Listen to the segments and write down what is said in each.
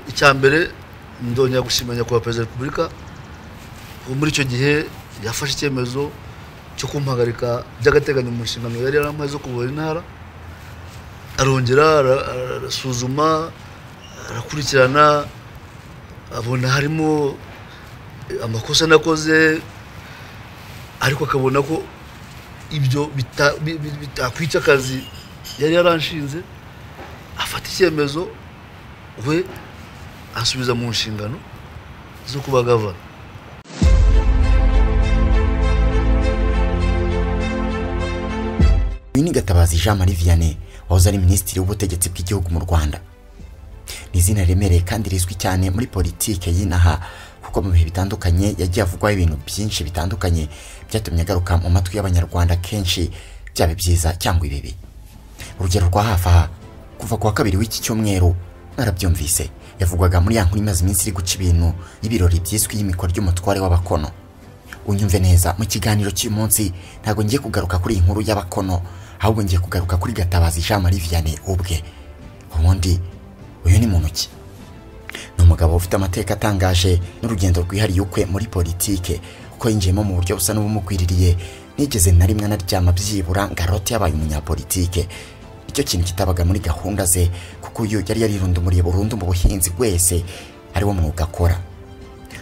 icya mbere ndongera gushima nyakubahwa perezida wa repubulika uwo muri icyo gihe yafashe icyemezo cyo kumuhagarika by'agateganyo mu nshingano yari yaramaze zo kuvura intara arongera ara- arasuzuma arakurikirana abona harimo amakosa nakoze ariko akabona ko ibyo bita- bi- bi- bitakwica akazi yari yaranshinze afata icyemezo we asubiza mu nshingano zo kuba gavana uyu ni gatabazi jean marie vianney wahoze ari minisitiri w'ubutegetsi bw'igihugu mu rwanda ni izina riremereye kandi rizwi cyane muri politike y'inaha kuko mu bihe bitandukanye yagiye avugwaho ibintu byinshi bitandukanye byatumye agaruka mu matwi y'abanyarwanda kenshi byaba ibyiza cyangwa ibibi urugero rwa hafi aha kuva ku wa kabiri w'iki cyumweru narabyumvise yavugwaga muri ya nkuru imaze iminsi iri guca ibintu y'ibirori byiswe iy'imikwa ry'umutware w'abakono unyumve neza mu kiganiro cy'uyu munsi ntabwo ngiye kugaruka kuri iyi nkuru y'abakono ahubwo ngiye kugaruka kuri gatabazi jean marie vianney ubwe ubundi uyu ni muntu ki ni umugabo ufite amateka atangaje n'urugendo rwihariye ukwe muri politike kuko yinjiyemo mu buryo busa n'ubumukwiririye nigeze na rimwe anaryama byibura ngo arote yabaye umunyapolitike icyo kintu kitabaga muri gahunda ze kuko uyu yari yarirundumuriye burundu mu buhinzi bwese ari wo mwuga akora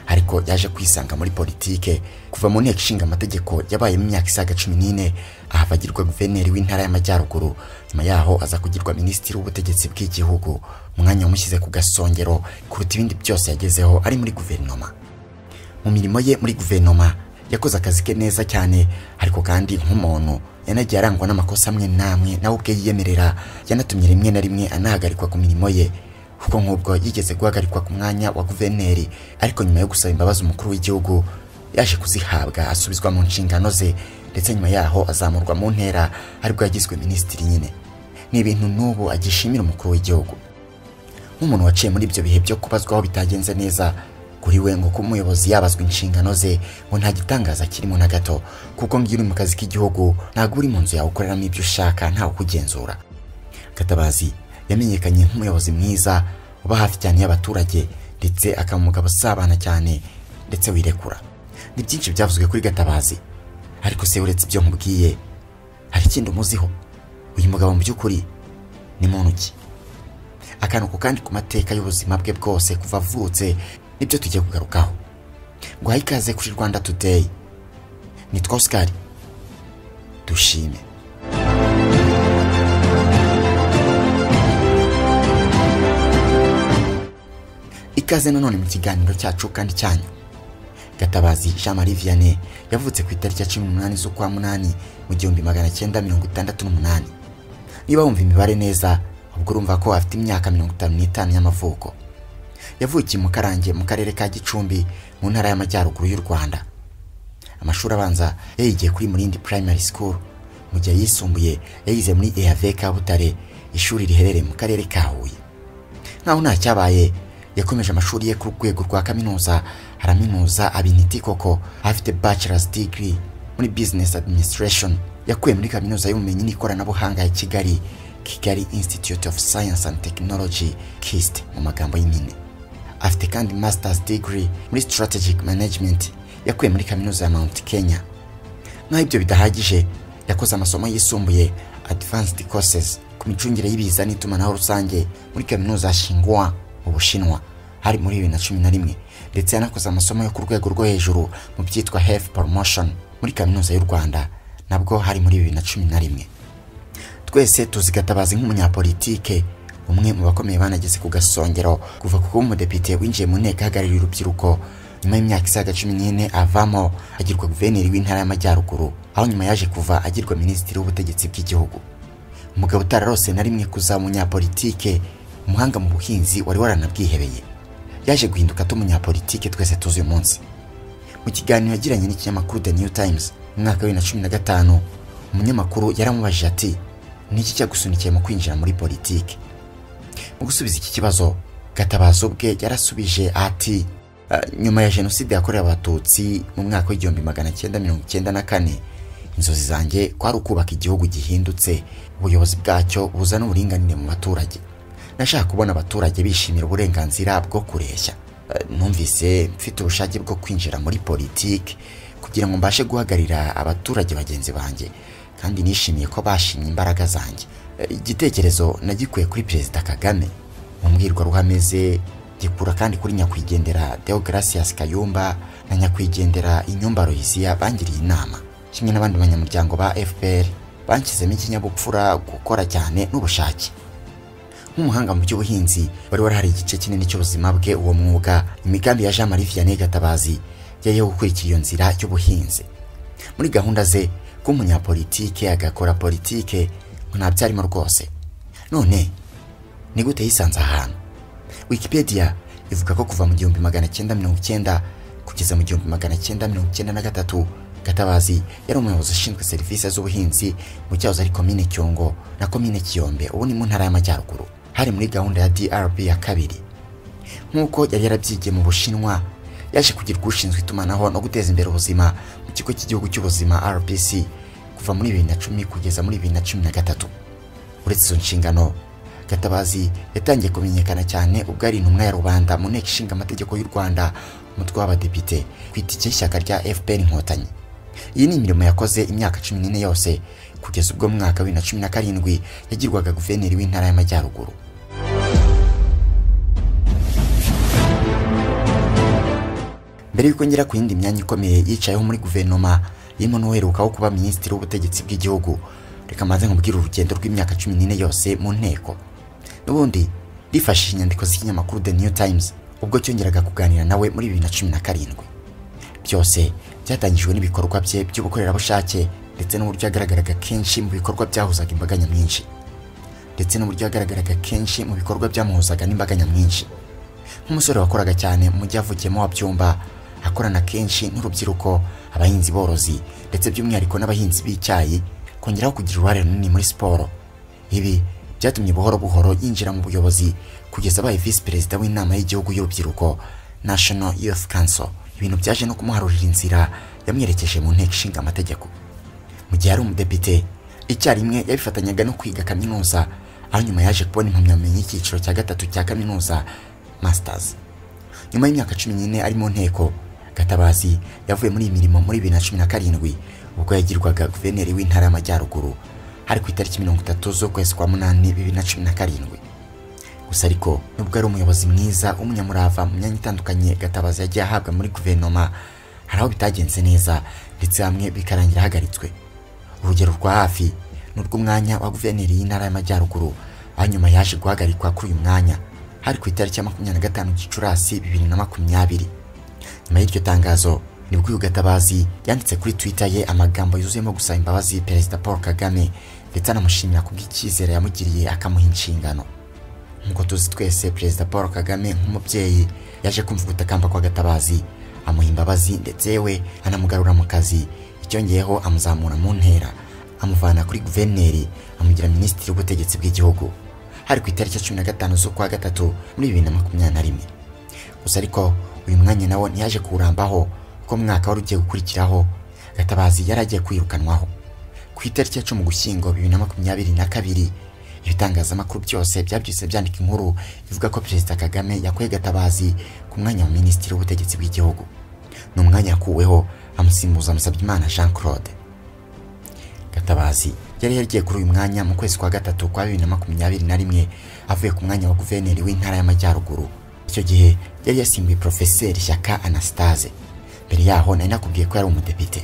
ariko yaje kwisanga muri politike kuva mu nteko ishinga amategeko yabayemo imyaka isaga cumi n'ine ahava agirwa guverineri w'intara y'amajyaruguru nyuma yaho aza kugirwa minisitiri w'ubutegetsi bw'igihugu umwanya wamushyize ku gasongero kuruta ibindi byose yagezeho ari muri guverinoma mu mirimo ye muri guverinoma yakoze akazi ke neza cyane ariko kandi nk'umuntu yanagiye arangwa n'amakosa amwe n'amwe nawe ubwe yiyemerera yanatumye rimwe na rimwe anahagarikwa ku mirimo ye kuko nk'ubwo yigeze guhagarikwa ku mwanya wa guverineri ariko nyuma yo gusaba imbabazi umukuru w'igihugu yaje kuzihabwa asubizwa mu nshingano ze ndetse nyuma yaho azamurwa mu ntera aribwo yagizwe minisitiri nyine ni ibintu n'ubu agishimira umukuru w'igihugu nk'umuntu waciye muri ibyo bihe byo kubazwaho bitagenze neza kuri we ngo kuba umuyobozi yabazwa inshingano ze ngo nta gitangaza kirimo na gato kuko ngo iyo uri mu kazi k'igihugu ntabwo uri mu nzu yawe ukoreramo ibyo ushaka ntawe ukugenzura gatabazi yamenyekanye nk'umuyobozi mwiza uba hafi cyane y'abaturage ndetse akaba umugabo usabana cyane ndetse wirekura ni byinshi byavuzwe kuri gatabazi ariko se uretse ibyo nkubwiye hari ikindi umuziho uyu mugabo mu by'ukuri ni muntu ki akantu ku kandi ku mateka y'ubuzima bwe bwose kuva avutse nibyo tugiye kugarukaho guha ikaze kuri rwanda today nitwa oscar dushime ikaze nanone mu kiganiro cyacu kandi cyanyu gatabazi jean marie vianney yavutse ku itariki ya cumi n'umunani z'ukwa munani mu gihumbi magana cyenda mirongo itandatu n'umunani niba wumva imibare neza ubwo urumva ko afite imyaka mirongo itanu n'itanu y'amavuko yavukiye mu karange mu karere ka gicumbi mu ntara y'amajyaruguru y'u rwanda amashuri abanza yayigiye kuri murindi primary school mu gihe yisumbuye yayize muri eave kabutare ishuri riherereye mu karere ka huye nkaho nta cyabaye yakomeje amashuri ye ku rwego rwa kaminuza araminuza aba initi koko afite bachelor's degree muri business administration yakuye muri kaminuza y'ubumenyi n'ikoranabuhanga ya kigali kigali institute of science and technology kist mu magambo y'impine afite kandi masters degree muri strategic management yakuye muri kaminuza ya mount kenya naho ibyo bidahagije yakoze amasomo yisumbuye advanced courses ku micungire y'ibiza n'itumanaho rusange muri kaminuza ya Tsinghua mu Bushinwa hari muri bibiri na cumi na rimwe ndetse yanakoze amasomo yo ku rwego rwo hejuru mu byitwa health promotion muri kaminuza y'u Rwanda nabwo hari muri bibiri na cumi na rimwe twese tuzi gatabazi nk'umunyapolitike umwe mu bakomeye banageze ku gasongero kuva ku kuba umudepite winjiye mu nteko ahagarariye urubyiruko nyuma y'imyaka isaga cumi n'ine avamo agirwa guverineri w'intara y'amajyaruguru aho nyuma yaje kuva agirwa minisitiri w'ubutegetsi bw'igihugu umugabo utararose na rimwe kuzaba umunyapolitike umuhanga mu buhinzi wari waranabwihebeye yaje guhinduka tumunyapolitike twese tuzi uyu munsi mu kiganiro yagiranye n'ikinyamakuru The New Times mu mwaka wa bibiri na cumi na gatanu umunyamakuru yaramubajije ati ni iki cyagusunikiye mu kwinjira muri politiki mu gusubiza iki kibazo gatabazo bwe yarasubije ati "Ah, nyuma ya jenoside yakorewe abatutsi mu mwaka w'igihumbi magana cyenda mirongo icyenda na kane inzozi zanjye kwari ukubaka igihugu gihindutse ubuyobozi bwacyo buzana uburinganire mu baturage nashaka kubona abaturage bishimira uburenganzira bwo kureshya Eh, numvise mfite ubushake bwo kwinjira muri politiki kugira ngo mbashe guhagararira abaturage bagenzi banjye kandi nishimiye ko bashimye imbaraga zanjye Eh, igitekerezo nagikuye kuri perezida kagame mu mbwirwaruhame ze gikura kandi kuri nyakwigendera deogratias kayumba na nyakwigendera inyumba royisiya bangiriye inama kimwe n'abandi banyamuryango ba fpr banshyizemo ikinyabupfura gukora cyane n'ubushake nk'umuhanga mu by'ubuhinzi wari warahari igice kinini cy'ubuzima bwe uwo mwuga imigambi ya jean marie vianney gatabazi yari yo gukurikira iyo nzira y'ubuhinzi muri gahunda ze kuba umunyapolitike agakora politike ngo ntabyarimo rwose none ni gute yisanze ahantu wikipedia ivuga ko kuva mu gihumbi magana cyenda mirongo cyenda kugeza mu gihumbi magana cyenda mirongo cyenda na gatatu gatabazi yari umuyobozi ushinzwe serivisi z'ubuhinzi mu cyahoze ari komine cyongo na komine kiyombe ubu ni mu ntara y'amajyaruguru hari muri gahunda ya drb ya kabiri nk'uko yari yarabyigiye mu bushinwa yaje kugirwa ushinzwe itumanaho no guteza imbere ubuzima mu kigo cy'igihugu cy'ubuzima rbc kuva muri bibiri na cumi kugeza muri bibiri na cumi na gatatu uretse izo nshingano gatabazi yatangiye kumenyekana cyane ubwo ari intumwa ya rubanda mu nteko ishinga amategeko y'u rwanda umutwe w'abadepite ku itike y'ishyaka rya fpr inkotanyi iyi ni imirimo yakoze imyaka cumi n'ine yose kugeza ubwo mu mwaka wa bibiri na cumi na karindwi yagirwaga guverineri w'intara y'amajyaruguru mbere y'uko ngera ku yindi myanya ikomeye yicayeho muri guverinoma irimo n'uherukaho kuba minisitiri w'ubutegetsi bw'igihugu reka maze nkubwire urugendo rw'imyaka cumi n'ine yose mu nteko n'ubundi rifashishije inyandiko z'ikinyamakuru the new times ubwo cyongeraga kuganira nawe muri bibiri na cumi na karindwi byose byatangijwe n'ibikorwa bye by'ubukorerabushake ndetse n'uburyo yagaragaraga kenshi mu bikorwa byahuzaga imbaga nyamwinshi ndetse n'uburyo yagaragaraga kenshi mu bikorwa byamuhuzaga n'imbaga nyamwinshi nk'umusore wakoraga cyane mu mujyi avukiyemo wa byumba akorana kenshi n'urubyiruko abahinzi borozi ndetse by'umwihariko n'abahinzi b'icyayi kongeraho kugira uruhare runini muri siporo ibi byatumye buhoro buhoro yinjira mu buyobozi kugeza abaye visi perezida w'inama y'igihugu y'urubyiruko national youth council ibintu byaje no kumuharurira inzira yamwerekeje mu nteko ishinga amategeko mu gihe ari umudepite icyarimwe yabifatanyaga no kwiga kaminuza aho nyuma yaje kubona impamyabumenyi y'icyiciro cya gatatu cya kaminuza masters nyuma y'imyaka cumi n'ine ari mu nteko gatabazi yavuye muri iyi mirimo muri bibiri na cumi na karindwi ubwo yagirwaga guverineri w'intara y'amajyaruguru hari ku itariki mirongo itatu z'ukwezi kwa munani bibiri na cumi na karindwi gusa ariko nubwo ari umuyobozi mwiza umunyamurava mu myanya itandukanye gatabazi yagiye ahabwa muri guverinoma hari aho bitagenze neza ndetse hamwe bikarangira ahagaritswe urugero rwa hafi ni urw'umwanya wa guverineri y'intara y'amajyaruguru aho nyuma yaje guhagarikwa kuri uyu mwanya hari ku itariki ya makumyabiri na gatanu gicurasi bibiri na makumyabiri nyuma y'iryo tangazo nibwo uyu gatabazi yanditse kuri twitter ye amagambo yuzuyemo gusaba imbabazi perezida paul kagame ndetse anamushimira kubw'icyizere yamugiriye akamuha inshingano nk'uko tuzi twese perezida paul kagame nk'umubyeyi yaje kumva gutakamba kwa gatabazi amuha imbabazi ndetse yewe anamugarura mu kazi icyongeyeho amuzamura mu ntera amuvana kuri guverineri amugira minisitiri w'ubutegetsi bw'igihugu hari ku itariki ya cumi na gatanu z'ukwa gatatu muri bibiri na makumyabiri na rimwe gusa ariko uyu mwanya nawo ntiyaje kuwurambaho kuko mu mwaka wari ugiye gukurikiraho gatabazi yari agiye kwirukanwaho ku itariki ya cumi ugushyingo bibiri na makumyabiri na kabiri ibitangazamakuru byose byabyise byandika inkuru ivuga ko perezida kagame yakuye gatabazi ku mwanya wa minisitiri w'ubutegetsi bw'igihugu ni umwanya yakuweho amusimbuza musabyimana jean claude gatabazi yari yaragiye kuri uyu mwanya mu kwezi kwa gatatu kwa bibiri na makumyabiri na rimwe avuye ku mwanya wa guverineri w'intara y'amajyaruguru icyo gihe yari yasimbuye porofeseri shyaka anastase mbere yaho nari nakubwiye ko yari umudepite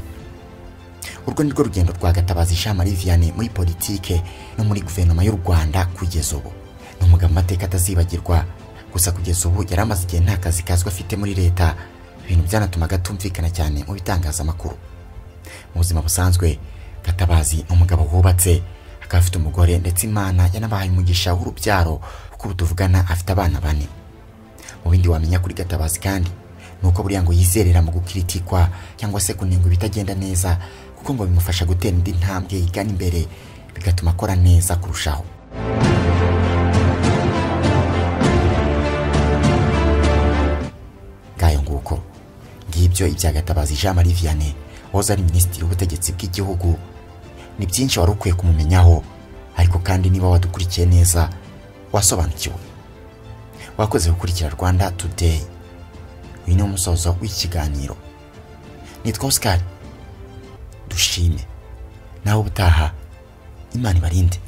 urwo ni rwo rugendo rwa gatabazi jean marie vianney muri politike no muri guverinoma y'u rwanda kugeza ubu ni umugabo amateka atazibagirwa gusa kugeza ubu yari amaze igihe nta kazi kazwi afite muri leta ibintu byanatumaga atumvikana cyane mu bitangazamakuru mu buzima busanzwe gatabazi ni umugabo wubatse akaba afite umugore ndetse imana yanabahaye umugisha w'urubyaro kuko ubu tuvugana afite abana bane mu bindi wamenya kuri gatabazi kandi ni uko buriya ngo yizerera mu gukiritikwa cyangwa se kunenga ibitagenda neza kuko ngo bimufasha gutera indi ntambwe igana imbere bigatuma akora neza kurushaho ngayo nguko ngibyo ibya gatabazi jean marie vianney wahoze ari minisitiri w'ubutegetsi bw'igihugu ni byinshi wari ukwiye kumumenyaho ariko kandi niba wadukurikiye neza wasobanukiwe wakoze gukurikira rwanda today uyu ni umusozo w'iki kiganiro nitwa oscar dushime nawe ubutaha imana ibarinde